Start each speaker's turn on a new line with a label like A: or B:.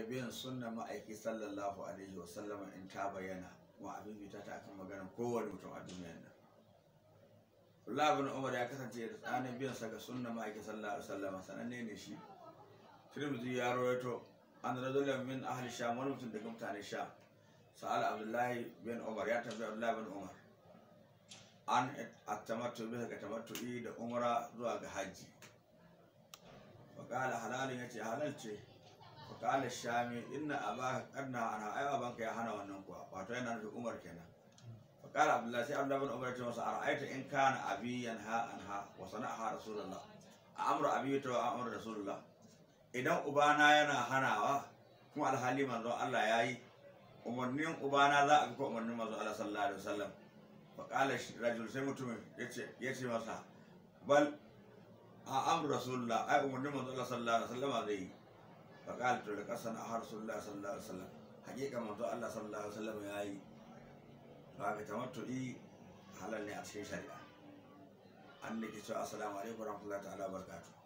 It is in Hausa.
A: biyan sunna ma'aiki sallallahu alaihi wa sallama in ta bayyana wa abin ta ta akan maganar kowane mutum a duniyar nan Allah bin Umar ya kasance da tsanin biyan sa ga sunna ma'aiki sallallahu alaihi wa sallama sananne ne shi Tirmidhi ya rawaito an rajulan min ahli sham wani mutum daga mutane sha sa'al Abdullahi bin Umar ya tambayi Abdullahi bin Umar an attamattu bisa ga tamattu'i da umra zuwa ga hajji faƙala halalin ya ce halal ce faƙala shami inna abaka karna ana ai babanka ya hana wannan kuwa wato yana nufin umar kenan faƙala abdullahi sai abdullahi bin umar ya ce masa ara'aita in kana abi yanha anha wa sana'aha rasulullah a amru abi ta wa amru rasulullah idan ubana yana hanawa kuma alhali manzo Allah ya yi umarnin ubana za a bi ko umarnin manzo Allah sallallahu alaihi wasallam faƙala rajul sai mutumin ya ce masa bal a amru rasulullah ai umarnin manzo Allah sallallahu alaihi wasallam zai yi faƙala to da kasan a rasulullah sallallahu alaihi wasallam hakika manzo Allah sallallahu alaihi wasallam ya yi ba ga tamattu'i halal ne a cikin shari'a an da ke cewa assalamu alaikum warahmatullahi ta'ala barakatuh